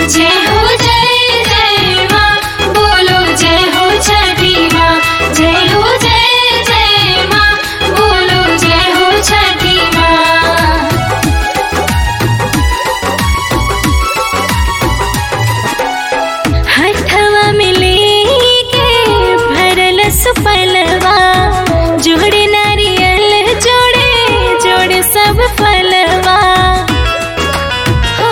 जय हो जय जय माँ बोलो जय हो छठी माँ जय हो जय जय माँ बोलो जय हो छठी माँ हथवा में लेके भरल सुपलवा जोड़े नारियल जोड़े जोड़े सब फलवा हो,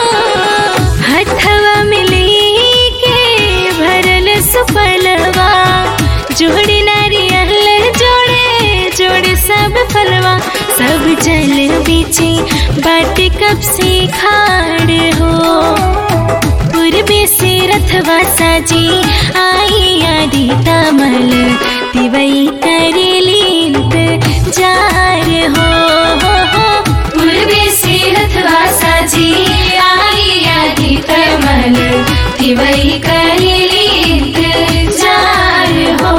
हथवा में लेके भरल सुपलवा जोड़े नारियल जोड़े जोड़े सब फलवा सब जल बीचे बाट कब से खाड़ हो पूर्वे से रथवा साजी आई आदि तमल दिवई करेलींत जार हो, हो, हो पूर्वे से रथवा साजी आई आदि कमल दिवई करेली इंतजार हो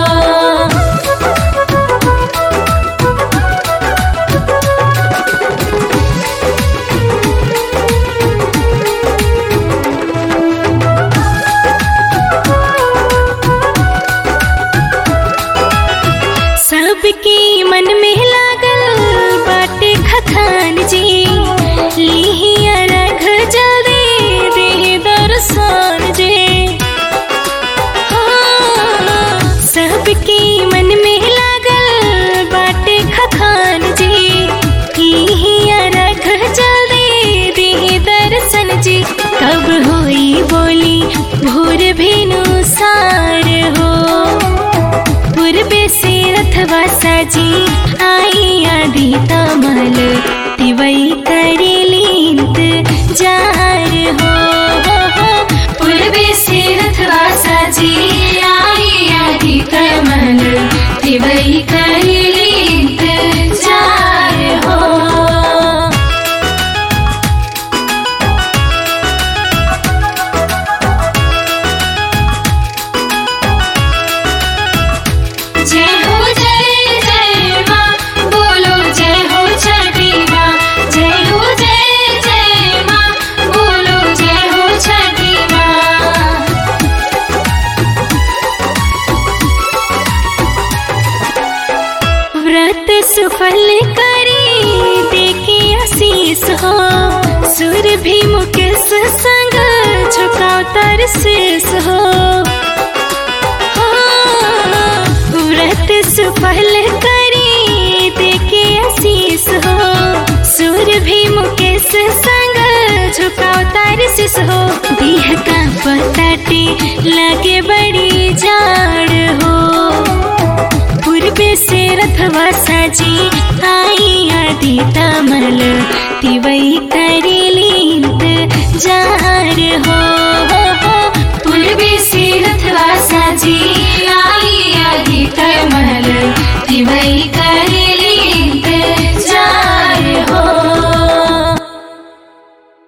सबके मन में लागल बाटे खखान जी लिहिया रख जल्दी दे दर्शन जी हाँ, सबके मन में लागल बाटे खखान जी लिहिया रख जल्दी दे दर्शन जी कब होई बोली भोर भेनु सार हो पूर्वे से रथवा साजी आई आदि तमल तिवई करेलींत जार हो, हो, हो पूर्वे से रथवा साजी आई आदि कमल दिवई करेली इंतजार हो जय हो जय जय माँ बोलो जय हो छठी माँ जय हो जय जय माँ बोलो जय हो छठी माँ व्रत सुफल करी देखे आशीष हो सुर भी मुकेश संग झुकाव तर शेष हो हाँ, व्रत सुफल करी देखे आशीष हो सुर भी मुकेश संग झुकाव तर शेष हो देह का पताटे लगे बड़ी जाड़ हो पूर्वे से रथवा साजी आई आदि तमल तिवई करेलींत जार हो